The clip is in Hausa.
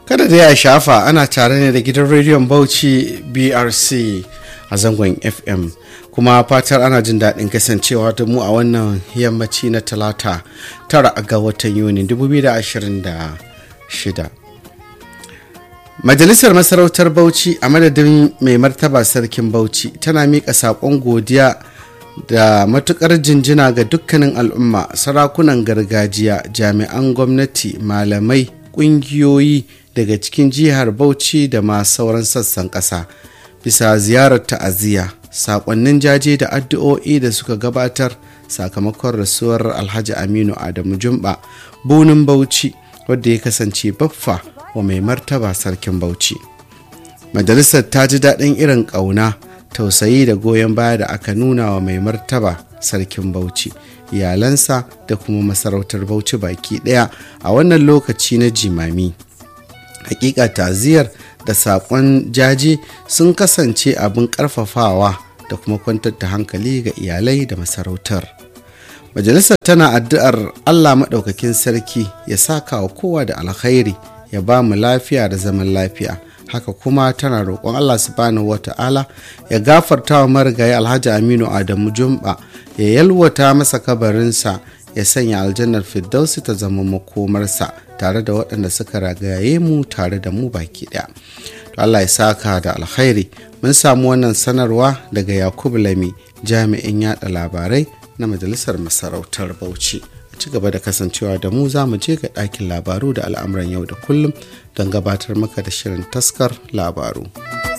kada da ya shafa ana tare ne da gidan rediyon bauchi brc a zangon fm kuma fatar ana jin daɗin kasancewa da mu a wannan yammaci na talata tara ga watan yuni 2026 majalisar masarautar bauchi a madadin mai martaba sarkin bauchi tana miƙa saƙon godiya da matukar jinjina ga dukkanin al'umma sarakunan gargajiya jami'an gwamnati malamai ƙungiyoyi daga cikin jihar bauchi da ma sauran sassan ƙasa bisa ziyarar ta'aziyya saƙonnin jaje da addu'o'i da suka gabatar sakamakon rasuwar alhaji aminu adamu jumba bunin bauchi wadda ya kasance baffa wa mai martaba sarkin bauchi majalisar ta ji daɗin irin ƙauna tausayi da goyon baya da aka nuna wa mai martaba sarkin bauchi iyalansa da kuma masarautar bauchi baki ɗaya a wannan lokaci na jimami hakika taziyar da saƙon jaji sun kasance abin ƙarfafawa da kuma kwantar da hankali ga iyalai da masarautar majalisar tana addu'ar allah maɗaukakin sarki ya saka wa kowa da alkhairi ya ba mu lafiya da zaman lafiya haka kuma tana roƙon allah subhanahu wata'ala ya gafarta wa marigayi alhaji aminu adamu jumba ya yalwata masa kabarinsa ya sanya aljannar firdausi ta zama makomarsa tare da waɗanda suka ragaye mu tare da mu baki ɗaya to allah ya saka da alkhairi mun samu wannan sanarwa daga yakubu lami jami'in yada labarai na majalisar masarautar bauchi ci gaba da kasancewa da mu za mu je ga ɗakin labaru da al'amuran yau da kullum don gabatar maka da shirin taskar labaru.